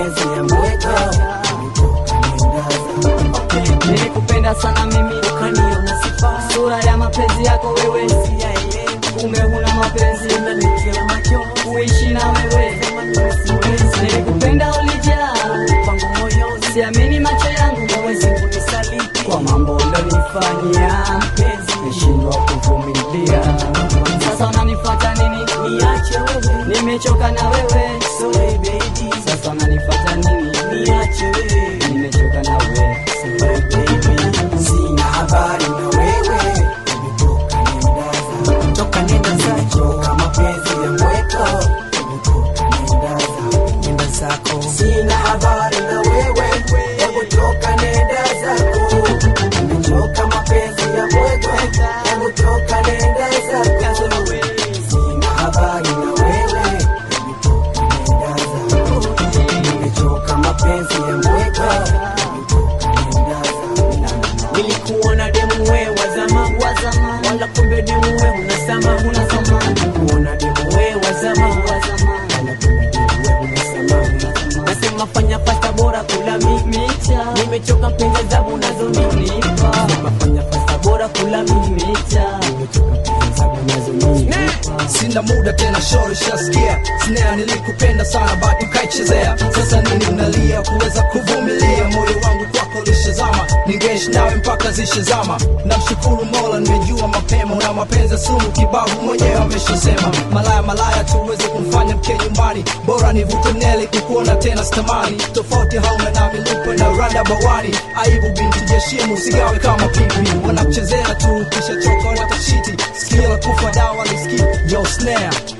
mapenzi ya mweka nilikupenda sana mimi ukaniona sifa sura ya mapenzi yako wewe siyaelewa kumbe huna mapenzi unanitia machozi kuishi na wewe nilikupenda ulijaa pangu moyoni siamini macho yangu hawezi kunisaliti kwa mambo ulionifanyia mpenzi nishindwa kuvumilia sasa unanifuata nini niache wewe nimechoka na wewe sorry baby sasa unanifuata nini niache wewe nimechoka na wewe sorry baby sina habari na wewe umetoka nenda toka nenda zako kama mapenzi ya mweko umetoka nenda zako nenda zako sina habari na wewe hebu toka nenda zako umechoka mapenzi ya mweko hebu toka nenda zako sina habari na wewe hebu toka nenda zako umechoka mapenzi ya mweko hebu toka nenda zako nilikuona demu we wa zamani wa zamani wala kumbe demu we unasama unasama kuona demu we wa zamani wa zamani wala kumbe demu we unasama nasema fanya pasta bora kula mimi micha nimechoka mpenzi zabu unazonipa nipa fanya pasta bora kula mimi micha nimechoka mpenzi zabu unazonipa sina muda tena shori shaskia snea nilikupenda sana batu kaichezea sasa nini unalia kuweza kuvumilia moyo wangu kwako lishazama ningeishi nawe mpaka zishazama namshukuru mola nimejua mapema na mapenzi ya sumu kibavu mwenyewe ameshasema malaya malaya tuweze kumfanya mke nyumbani bora nivute neli kukuona tena stamani tofauti hauna na milupe na randa bawani aibu binti jeshimu sigawe kama pipi wanakuchezea tu kisha choka watashiti skila kufa dawa liski yo snare